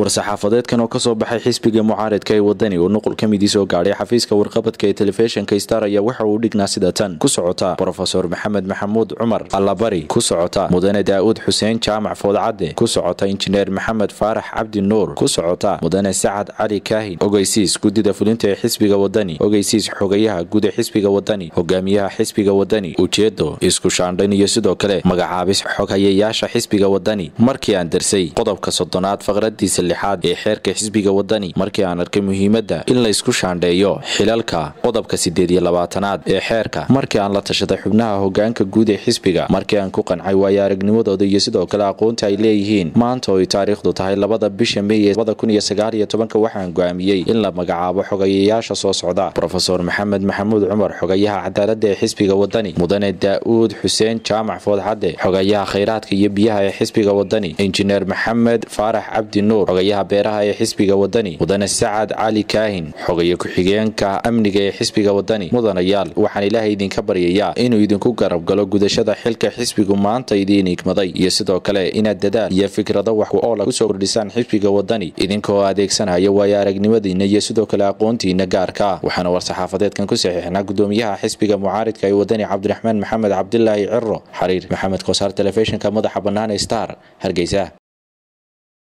war-saxaafadeedkan oo kasoo baxay xisbiga mucaaridka ee wadani oo nuqul ka midii soo gaadhay xafiiska warqabadka ee telefishinka star ayaa waxa uu dhignaa sida tan ku socota brofesor maxamed maxamuud cumar allabari ku socota mudane daa'uud xuseen jaamac foodcadde ku socota injineer maxamed faarax cabdi nuur ku socota mudane sacad cali kaahin ogeysiis guddida fulinta ee xisbiga wadani ogeysiis xogayaha guud ee xisbiga wadani hogaamiyaha xisbiga wadani ujeedo isku shaandhayn iyo sidoo kale magacaabis xoghayayaasha xisbiga wadani markii aan darsay qodobka soddonaad faqradiisa lixaad ee xeerka xisbiga wadani markii aan arkay muhiimadda in laysku shaandheeyo xilalka qodobka siddeed iyo labaatanaad ee xeerka markii aan la tashaday xubnaha hogaanka guud ee xisbiga markii aan ku qancay waayo aragnimadooda iyo sidoo kale aqoonta ay leeyihiin maanta oo ay taariikhdu tahay labada bisha mey ee labada kun iyo sagaal iyo tobanka waxaan go'aamiyey in la magacaabo xogayayaasha soo socda brofesor maxamed maxamuud cumar xogayaha cadaaladda ee xisbiga wadani mudane daa'uud xuseen jaamac foodxadde xogayaha khayraadka iyo biyaha ee xisbiga wadani injineer maxamed faarax cabdi nuur xogayaha beeraha ee xisbiga wadani mudane sacad cali kaahin xogaye ku-xigeenka amniga ee xisbiga wadani mudanayaal waxaan ilaahay idinka baryayaa inuu idinku garab galo gudashada xilka xisbigu maanta idiin igmaday iyo sidoo kale inaad dadaal iyo fikrado wax oo la kusoo kordhisaan xisbiga wadani idinkoo adeegsanaya waayo aragnimadiina iyo sidoo kale aqoontiina gaarka waxaana war-saxaafadeedkan ku saxiixnaa gudoomiyaha xisbiga mucaaridka ee wadani cabdiraxmaan maxamed cabdilaahi ciro xariir maxamed kosaar telefishinka madaxa bannaan ee star hargeysa